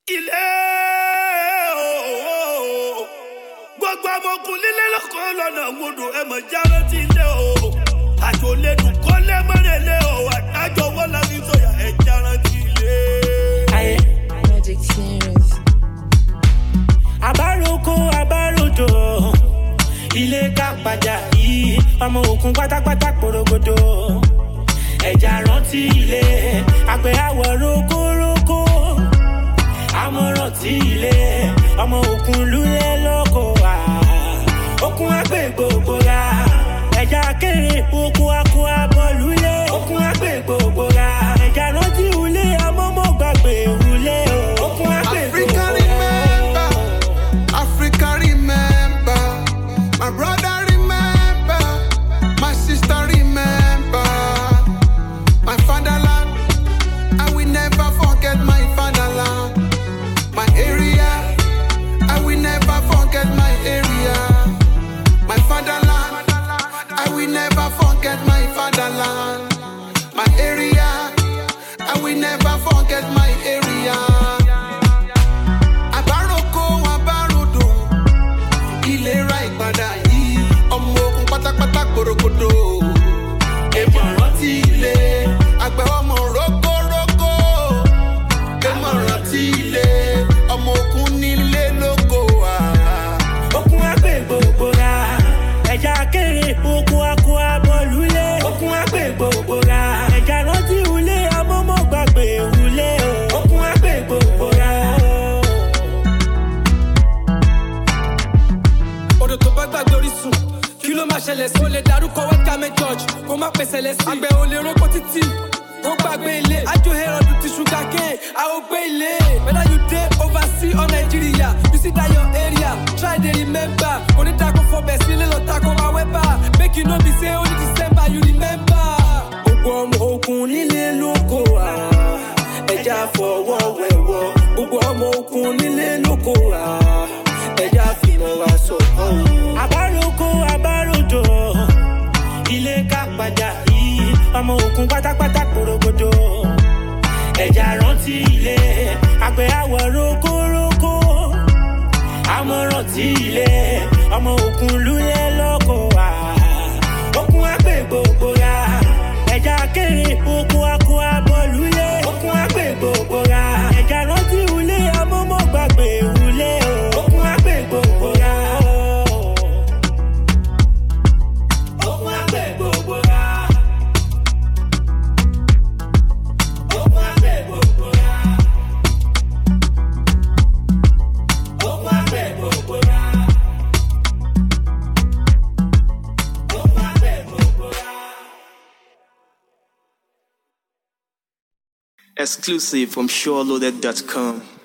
ilé ooo gbogbo ọmọkùn lílé lọkọ lọnà gbọdọ ẹ mọ jáwé tí ilé o àjò lẹnu kọlẹ mọrẹlẹ o àdájọ wọn láti sọyà ẹ jára tí ilé. ayé Magic Series. àbáròkọ àbáròdò ilé kápadà yìí ọmọ òkun pátápátá porogodo ẹja rántí ilé àgbẹ̀ àwọ̀ rókórókó àmọ̀ràn tí ilé ọmọ òkun lulẹ̀ lóko wá òkun àgbẹ̀ gbogbo ra ẹja kéré oko akọ abọ́ lulẹ̀ òkun àgbẹ̀ gbogbo ra ẹja rántí ilé amọ́mọ́ gbàgbé wulẹ̀ o òkun àgbẹ̀ Africa gbogbo ra. remember, Africa remember, my brother remember, my sister remember, my fatherland. I will never forget my fatherland, my area. I will never forget my area, my fatherland. I will never forget my fatherland, my area. I will never forget my area. àbáròkọ àbáròdò ìlera ìpadà yìí ọmọ ogun pátápátá gbòrògbòdò èèmọ̀ rántí ilé àgbẹ̀ ọmọ rókórókó èèmọ̀ rántí ilé ọmọ ogun nílé lóko wà. okun agbe gbogbo ra ẹja kéré oko akọ abọlulẹ okun agbe gbogbo ra ẹja rántí ulé amọmọ gbàgbé ulé o okun agbe gbogbo ra. odò tó bá gbàgbé orísun kí ló máa ṣẹlẹ̀ sí. o lè darúkọ wẹ́tàmẹ́ george kó má pèsè lẹ́sìn. àgbẹ̀ ò lè roko títì kó gbàgbé ilé. ajo herod ti ṣúgà ké a ò gbé ilé. whether you dey oversea or nigeria you see that your area try dey remember. onídàkọ̀ fọbẹ̀ sílé lọ takò awẹ́bà make you no be say only december you remember. gbogbo ọmọ ogun nílé lóko wa ẹja fọwọ́ wẹ̀wọ́ gbogbo ọmọ ogun nílé lóko wa ẹja fìmọ̀ wa sọ̀kọ́ o. àbáròkọ àbáròdò ilé kápadà yìí ọmọ ogun pátápátá porogodo ẹja rántí ilé àgbẹ̀ àwọ̀ rókórókó àmọ̀ràn tí ilé ọmọ ogun lulẹ̀ lọ́kọ̀ wá okun àgbẹ̀ gbogbo ra ẹja kéré oko akọ abọ́ lulẹ̀ okun àgbẹ̀ gbogbo ra ẹja rántí ulé amọ́mọ́ gbàgbé ulé o okun àgbẹ̀ gbogbo ra okun àgbẹ̀ gbogbo ra okun àgbẹ̀ gbogbo ra okun àgbẹ̀ gbogbo ra okun àgbẹ̀ gbogbo ra. Exclusive from SureLoaded.com.